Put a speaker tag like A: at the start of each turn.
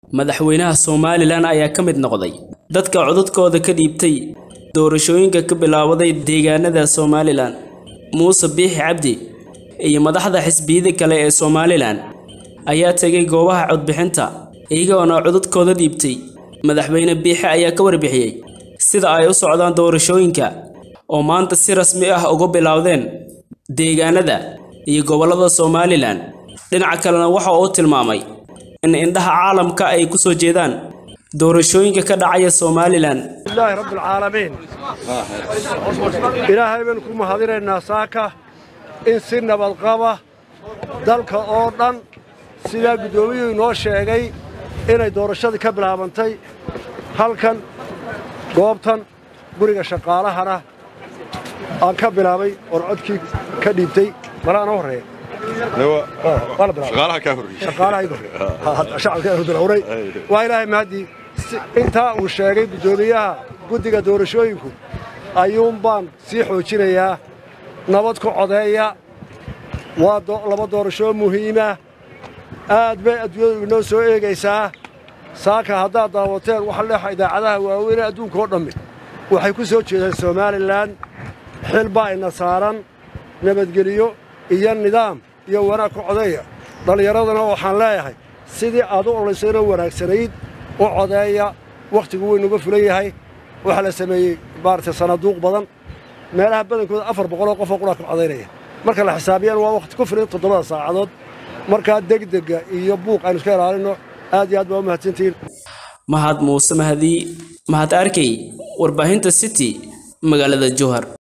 A: madaxweynaha somalilan ayaa ka mid noqday dadka codadkooda ka dhiibtay doorashooyinka ka bilaabaday deegaanada somalilan muuse biixi cabdi iyo madaxda xisbiyada kale ee somalilan ayaa tegay goobaha codbixinta iyagoona codadkooda dhiibtay madaxweyne biixi ayaa ka warbixiyey sida ay u socdaan doorashooyinka oo maanta si rasmi ah uga bilowdeen deegaanada iyo gobollada somalilan dhinaca kalena waxa uu tilmaamay in indhaha caalamka ay ku soo jeedaan doorashooyinka ka dhacaya somalilan
B: ilaahi rabbilcaalamiin ilaahay baynu ku mahadinaynaa saaka in si nabadqaba dalka oo dhan sidaa guddoomiyuhu inoo sheegay inay doorashadii ka bilaabantay halkan goobtan guriga shaqaalahana aan ka bilaabay oon codkii ka dhiibtay malaana horreeya waa ilaahay mahadii intaa uu sheegay guddoomiyaha guddiga doorashooyinku ayuun baan sii xoojinayaa nabad ku codeeya waa laba doorashoo muhiima aad bay adduunyadu inoo soo eegaysaa saaka haddaad daawateen waxa leexa idaacadaha waaweynee adduunka oo dhammi waxay ku soo jeedaan somalilan xil baa ina saaran nabadgeliyo iyo nidaam iyo wanaag ku codeeya dhallinyaradana waxaan leeyahay sidii aad u olaysayno wanaagsanayd u codeeya wakhtigu weynuga fulan yahay waxaa la sameeyey maaragtay sanaaduuq badan meelaha badankooda afar boqoloo qofoo qudhaa ka codaynaya marka la xisaabiyaan waa wakhti ku filan toddobada saacadood markaa degdega iyo buuq aynu iska ilaalinno aad iyo aad baa u mahadsantihiin
A: mahad muuse mahadii mahad arkey warbaahinta city magaalada jowhar